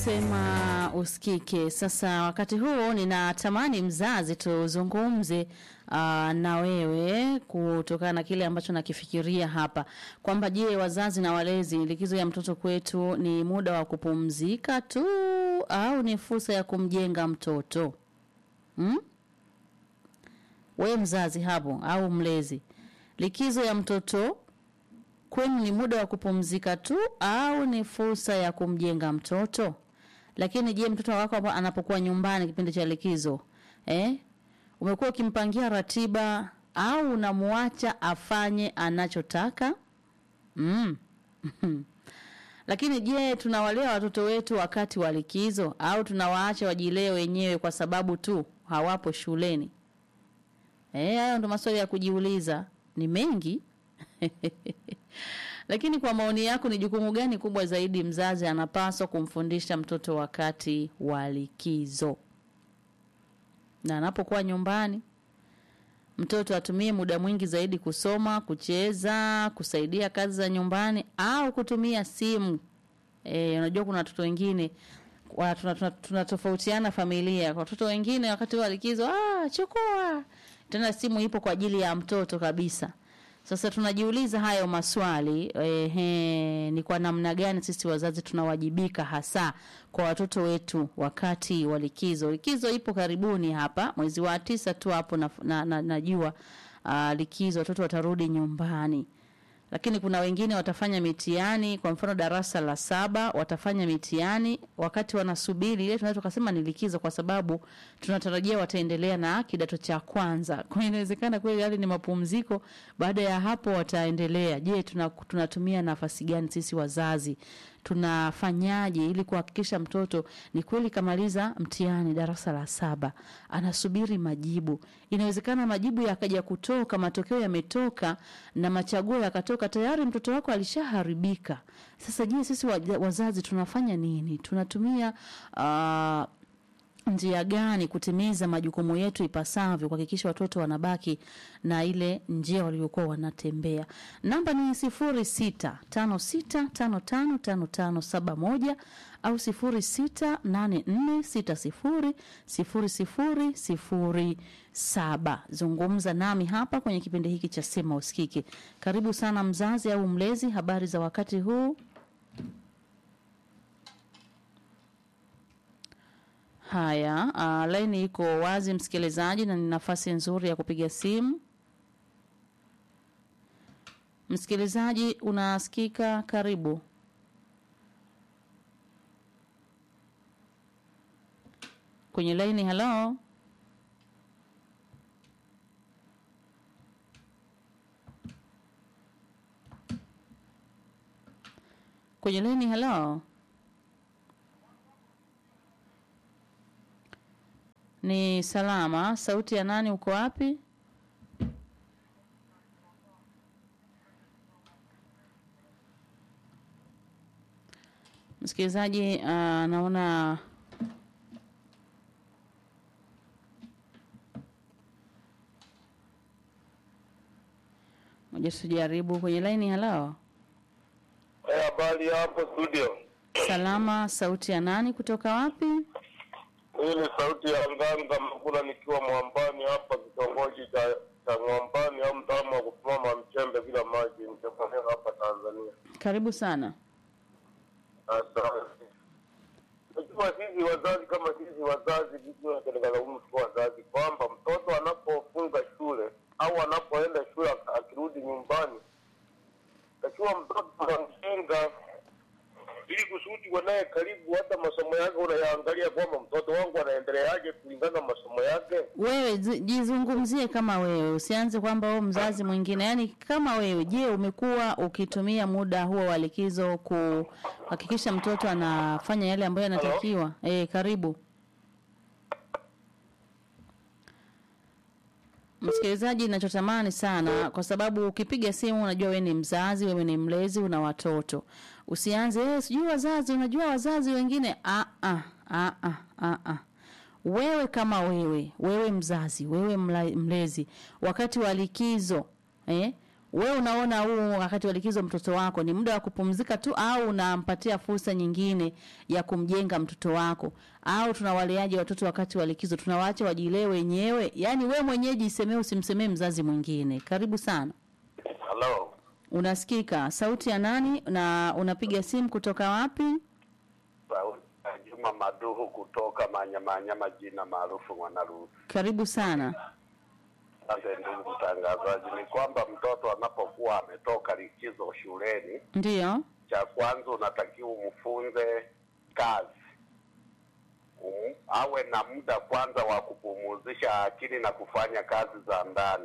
sema usikike. Sasa wakati huu ninatamani mzazi tuzungumze uh, na wewe kutokana na kile ambacho nakifikiria hapa kwamba je, wazazi na walezi, likizo ya mtoto kwetu ni muda wa kupumzika tu au ni fursa ya kumjenga mtoto hmm? We mzazi hapo au mlezi, likizo ya mtoto kwenu ni muda wa kupumzika tu au ni fursa ya kumjenga mtoto? Lakini je, mtoto wako hapo anapokuwa nyumbani kipindi cha likizo eh, umekuwa ukimpangia ratiba au unamwacha afanye anachotaka? mm. Lakini je, tunawalea watoto wetu wakati wa likizo au tunawaacha wajilee wenyewe kwa sababu tu hawapo shuleni? Eh, hayo ndo maswali ya kujiuliza, ni mengi lakini kwa maoni yako, ni jukumu gani kubwa zaidi mzazi anapaswa kumfundisha mtoto wakati wa likizo? Na anapokuwa nyumbani, mtoto atumie muda mwingi zaidi kusoma, kucheza, kusaidia kazi za nyumbani au kutumia simu? Eh, unajua kuna watoto wengine tunatofautiana tuna, tuna familia. Kwa watoto wengine wakati wa likizo, ah, chukua tena simu ipo kwa ajili ya mtoto kabisa. Sasa tunajiuliza hayo maswali ehe, ni kwa namna gani sisi wazazi tunawajibika hasa kwa watoto wetu wakati wa likizo. Likizo ipo karibuni hapa mwezi wa tisa tu hapo na, na, na, najua uh, likizo watoto watarudi nyumbani, lakini kuna wengine watafanya mitihani. Kwa mfano darasa la saba watafanya mitihani wakati wanasubiri ile, tunaweza tukasema ni likizo, kwa sababu tunatarajia wataendelea na kidato cha kwanza. Kwa hiyo inawezekana kweli yale ni mapumziko, baada ya hapo wataendelea. Je, tunatumia tuna nafasi gani sisi wazazi tunafanyaje ili kuhakikisha mtoto ni kweli kamaliza mtihani darasa la saba, anasubiri majibu. Inawezekana majibu yakaja kutoka, matokeo yametoka na machaguo yakatoka, tayari mtoto wako alishaharibika. Sasa je, sisi wazazi tunafanya nini? Tunatumia uh, njia gani kutimiza majukumu yetu ipasavyo, kuhakikisha watoto wanabaki na ile njia waliokuwa wanatembea. Namba ni sifuri sita tano sita tano tano tano tano saba moja au sifuri sita nane nne sita sifuri sifuri sifuri sifuri saba. Zungumza nami hapa kwenye kipindi hiki cha Sema Usikike. Karibu sana mzazi au mlezi, habari za wakati huu? Haya, uh, laini iko wazi msikilizaji, na ni nafasi nzuri ya kupiga simu. Msikilizaji, unasikika? Karibu. Kwenye laini, halo. Kwenye laini, halo. Ni salama. Sauti ya nani? Uko wapi? Msikilizaji, uh, naona moja, tujaribu kwenye laini. Halo, habari hey, hapo studio. Salama. Sauti ya nani? Kutoka wapi? Hii ni sauti ya Nganga Makula nikiwa Mwambani hapa kitongoji cha cha Mwambani au mtaalamu wa kupima mchembe bila maji Mtefania hapa Tanzania. Karibu sana. Asante. Najua sisi wazazi kama sisi wazazi vitunatelekazaumu tu wazazi kwamba mtoto anapofunga shule au anapoenda shule akirudi nyumbani, takiwa mtoto unamjenga ili kusudi wanaye karibu, hata masomo yake unayaangalia kwamba mtoto wangu anaendeleaje kulingana na masomo yake. Wewe jizungumzie kama wewe, usianze kwamba wewe mzazi mwingine, yaani kama wewe. Je, umekuwa ukitumia muda huo wa likizo kuhakikisha mtoto anafanya yale ambayo yanatakiwa? Eh, karibu Msikilizaji, ninachotamani sana, kwa sababu ukipiga simu, unajua wewe ni mzazi, wewe ni mlezi, una watoto, usianze eh, sijui wazazi, unajua wazazi wengine. Ah, ah, ah, ah, ah, ah. Wewe kama wewe, wewe mzazi, wewe mla, mlezi, wakati wa likizo eh, wewe unaona huu wakati wa likizo mtoto wako ni muda wa kupumzika tu au unampatia fursa nyingine ya kumjenga mtoto wako au tunawaleaje watoto wakati wa likizo tunawaacha wajilee wenyewe yaani we mwenyewe jisemee usimsemee mzazi mwingine karibu sana halo unasikika sauti ya nani na unapiga simu kutoka wapi sauti ya juma maduhu kutoka manyamanyama jina maarufu mwanarusi karibu sana Asante ndugu mtangazaji, ni kwamba mtoto anapokuwa ametoka likizo shuleni, ndiyo cha kwanza unatakiwa umfunze kazi um, awe na muda kwanza wa kupumuzisha akili na kufanya kazi za ndani,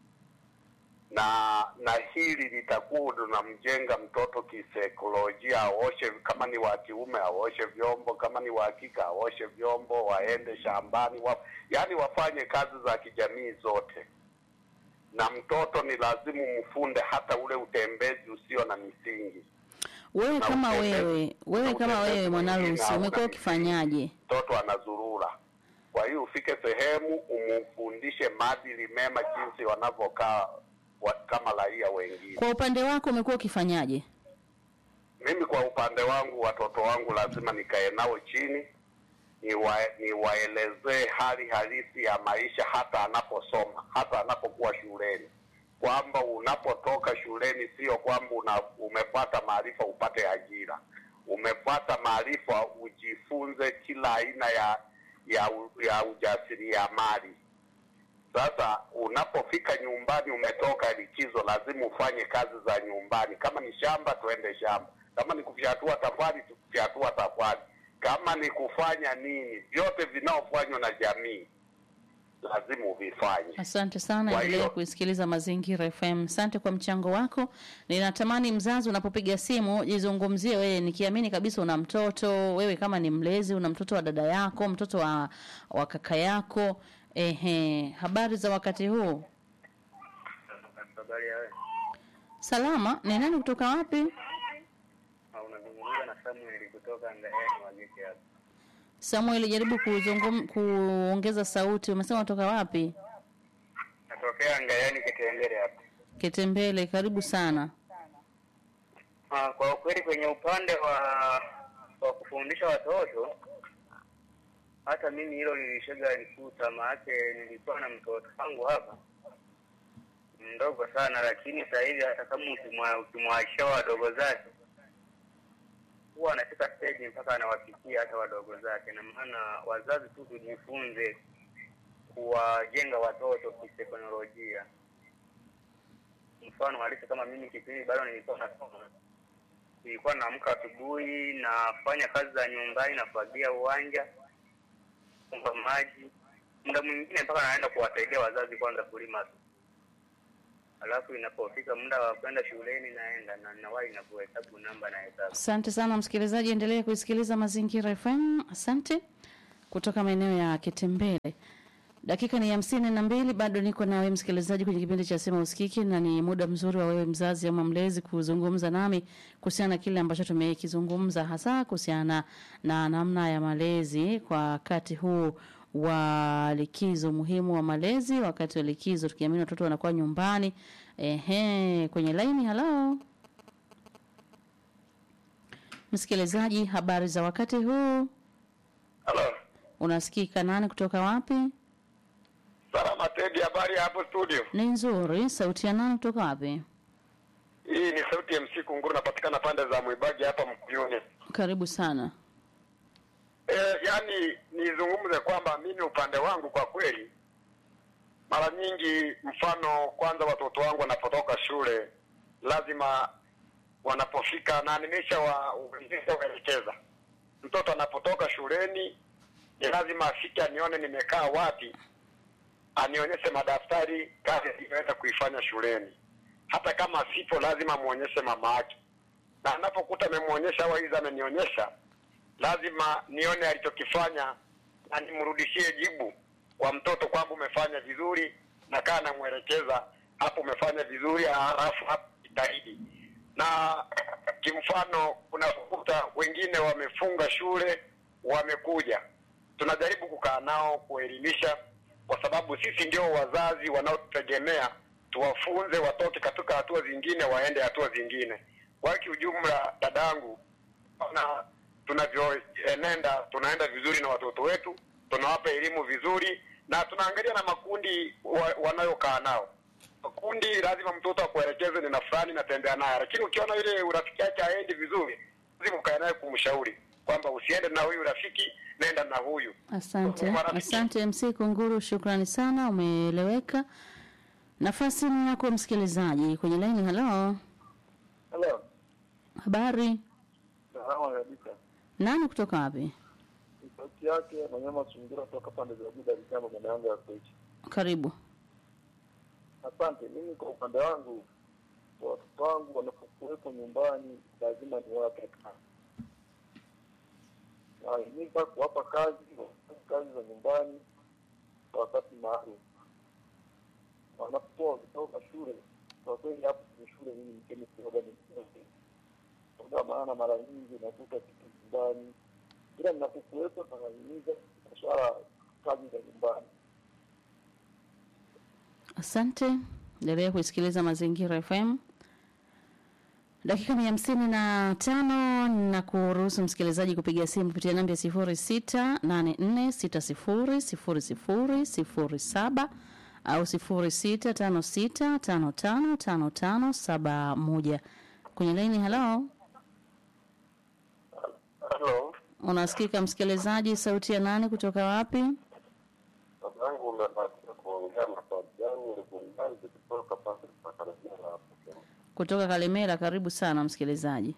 na na hili litakuwa linamjenga mtoto kisaikolojia, aoshe kama ni wa kiume aoshe vyombo, kama ni wa kike aoshe vyombo, waende shambani wa, yani wafanye kazi za kijamii zote na mtoto ni lazima umfunde hata ule utembezi usio na misingi. wewe Na kama utembezi- wewe wewe na kama utembezi wewe mwanarusi mwingine hauna umekuwa misingi. ukifanyaje Mtoto anazurura, kwa hiyo ufike sehemu umufundishe maadili mema, jinsi wanavyokaa wa, kama raia wengine. kwa upande wako umekuwa ukifanyaje Mimi kwa upande wangu, watoto wangu lazima nikae nao chini niwa- niwaelezee hali halisi ya maisha, hata anaposoma, hata anapokuwa shuleni, kwamba unapotoka shuleni sio kwamba una, umepata maarifa upate ajira. Umepata maarifa ujifunze kila aina ya ya, u- ya ujasiriamali. Sasa unapofika nyumbani, umetoka likizo, lazima ufanye kazi za nyumbani. Kama ni shamba, tuende shamba. Kama ni kufyatua tafari, tufyatua tafari. Kama ni kufanya nini, vyote vinaofanywa na jamii lazima uvifanye. Asante sana, Kwa endelea hiyo- kuisikiliza Mazingira FM. Asante kwa mchango wako. Ninatamani mzazi, unapopiga simu jizungumzie wewe, nikiamini kabisa una mtoto wewe, kama ni mlezi, una mtoto wa dada yako, mtoto wa, wa kaka yako. Ehe, habari za wakati huu? Habari ya wewe? Salama. Ni nani kutoka wapi? Ah, Unazungumza na Samuel kutoka Ngayani Wagete hapa. Samuel, jaribu kuzungum, kuongeza sauti. Umesema kutoka wapi? Natokea Ngayani Kitengere hapa. Ketembele, karibu sana. Ah, kwa ukweli kwenye upande wa wa kufundisha watoto hata mimi hilo nilishaga nikuta, maake nilikuwa na mtoto wangu hapa mdogo sana, lakini sasa hivi hata kama ukimwa- ukimwachia wadogo zake huwa anafika stage mpaka anawafikia hata wadogo zake. Na maana wazazi tu tujifunze kuwajenga watoto kiteknolojia. Mfano halisi kama mimi kipindi bado nilikuwa nasoma, nilikuwa naamka asubuhi, nafanya kazi za nyumbani, nafagia uwanja, kumpa maji, muda mwingine mpaka naenda kuwasaidia wazazi kwanza kulima tu. Alafu inapofika muda wa kwenda shuleni naenda na nawahi na kuhesabu namba na hesabu. Asante sana msikilizaji, endelee kuisikiliza Mazingira FM. Asante kutoka maeneo ya Kitembele. Dakika ni hamsini na mbili, bado niko nawe msikilizaji kwenye kipindi cha Sema Usikiki, na ni muda mzuri wa wewe mzazi ama mlezi kuzungumza nami kuhusiana na kile ambacho tumekizungumza, hasa kuhusiana na namna ya malezi kwa wakati huu wa likizo, umuhimu wa malezi wakati wa likizo, tukiamini watoto wanakuwa nyumbani. Ehe, kwenye laini, halo msikilizaji, habari za wakati huu? Halo, Unasikika nani kutoka wapi? salama Tedi, habari ya hapo studio? Ni nzuri. Sauti ya nani kutoka wapi? Hii ni sauti ya MC Kunguru, napatikana pande za Mwibagi hapa Mkuyuni. Karibu sana. E, yani nizungumze kwamba mimi upande wangu kwa kweli, mara nyingi, mfano kwanza, watoto wangu wanapotoka shule lazima wanapofika, na nimesha wa- nimeshawaelekeza mtoto anapotoka shuleni ni lazima afike anione nimekaa wapi, anionyeshe madaftari, kazi aliyoenda kuifanya shuleni. Hata kama sipo, lazima muonyeshe mama yake, na anapokuta amemwonyesha au aidha amenionyesha lazima nione alichokifanya na nimrudishie jibu kwa mtoto kwamba umefanya vizuri, na kaa namwelekeza hapo, umefanya vizuri, halafu hapo jitahidi. Na kimfano, unakuta wengine wamefunga shule, wamekuja, tunajaribu kukaa nao kuelimisha, kwa sababu sisi ndio wazazi wanaotutegemea tuwafunze watoke katika hatua zingine waende hatua zingine. Kwa kiujumla, dadangu, na tunavyoenenda tunaenda vizuri na watoto wetu, tunawapa elimu vizuri na tunaangalia na makundi wa, wanayokaa nao. Makundi lazima mtoto akuelekeze ni na fulani natembea naye, lakini ukiona yule urafiki yake haendi vizuri, lazima ukae naye kumshauri kwamba usiende na huyu rafiki, nenda na huyu. Asante, Marafiki. asante MC Kunguru, shukrani sana, umeeleweka. Nafasi ni yako msikilizaji kwenye laini. Halo, Hello. habari? Salama kabisa. Nani kutoka wapi? Ni sauti yake Manyama Sungura toka pande za Buda Likamba mwana yangu ya Kochi. Karibu. Asante. Mimi kwa upande wangu watoto wangu wanapokuwepo nyumbani lazima niwape kazi. Nahimiza kuwapa kazi, wafanye kazi za nyumbani kwa wakati maalum. Wanapokuwa wakitoka shule, kwa kweli hapo kwenye shule mimi niseme kidogo ni kwa maana mara nyingi nakuta kitu nyumbani, ila ninapokuwepo nahimiza swala kazi za nyumbani. Asante, endelea kuisikiliza Mazingira FM. Dakika ni hamsini na tano na kuruhusu msikilizaji kupiga simu kupitia namba ya sifuri sita nane nne sita sifuri sifuri sifuri sifuri saba au sifuri sita tano sita tano tano tano tano saba moja kwenye laini. Halo, Halo, unasikika msikilizaji? Sauti ya nani kutoka wapi? baba yangu umebahatika kuongea na Fabiani Lugungazi kutoka pande za Karibia hapo Kenya. Kutoka Kalemera. Karibu sana msikilizaji.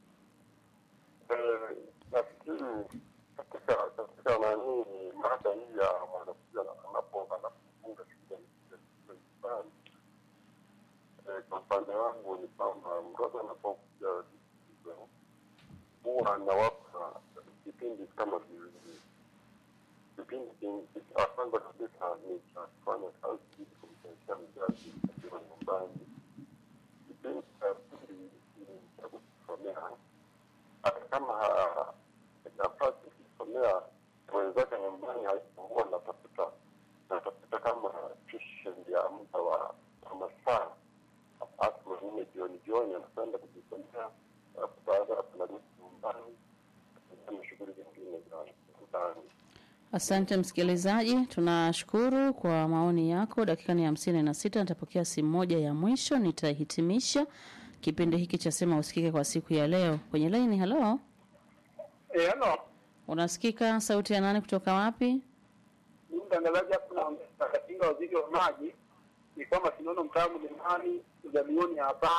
Eh, nafikiri katika katika nani mada hii ya mwanafunzi anapo anapofunga shule shule nyumbani, eh, kwa upande wangu ni kwamba mtoto anapokuja likizo huwa anawapa kipindi kama viwili. Kipindi kin- cha kwanza kabisa ni cha kufanya kazi ili kumsaidia mzazi akiwa nyumbani. Kipindi cha pili ni cha kujisomea hata kama ha- nafasi kusomea wenzake nyumbani haikuwa natafuta natafuta kama tuition ya muda wa wa masaa hata manne jioni jioni anakwenda kujisomea alafu baada ya hapo narudi nyumbani na shughuli zingine za ndani Asante msikilizaji, tunashukuru kwa maoni yako. Dakika ni hamsini na sita. Nitapokea simu moja ya mwisho, nitahitimisha kipindi hiki cha Sema Usikike kwa siku ya leo. Kwenye laini, halo, Eh, halo. unasikika? Sauti ya nani kutoka wapi? Ni mtangazaji hapo na katinga waziri wa maji ni kwamba sinono mtaa mlimani ujalioni hapa.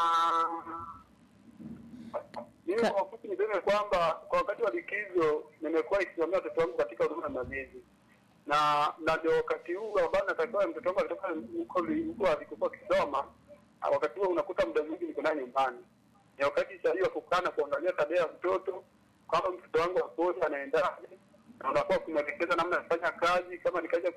Mimi Ka- kwa ufupi niseme kwamba kwa wakati wa likizo nimekuwa ikisimamia watoto wangu katika huduma ya malezi na na ndio wakati huu ambao natakiwa mtoto wangu akitoka huko li- huko alikokuwa akisoma, ah, wakati huo unakuta muda mwingi niko naye nyumbani. Ni wakati sahihi wa kukaa na kuangalia tabia ya mtoto kwamba mtoto wangu akoje, anaendaje, na unakuwa kumwelekeza namna ya kufanya kazi, kama ni kazi ya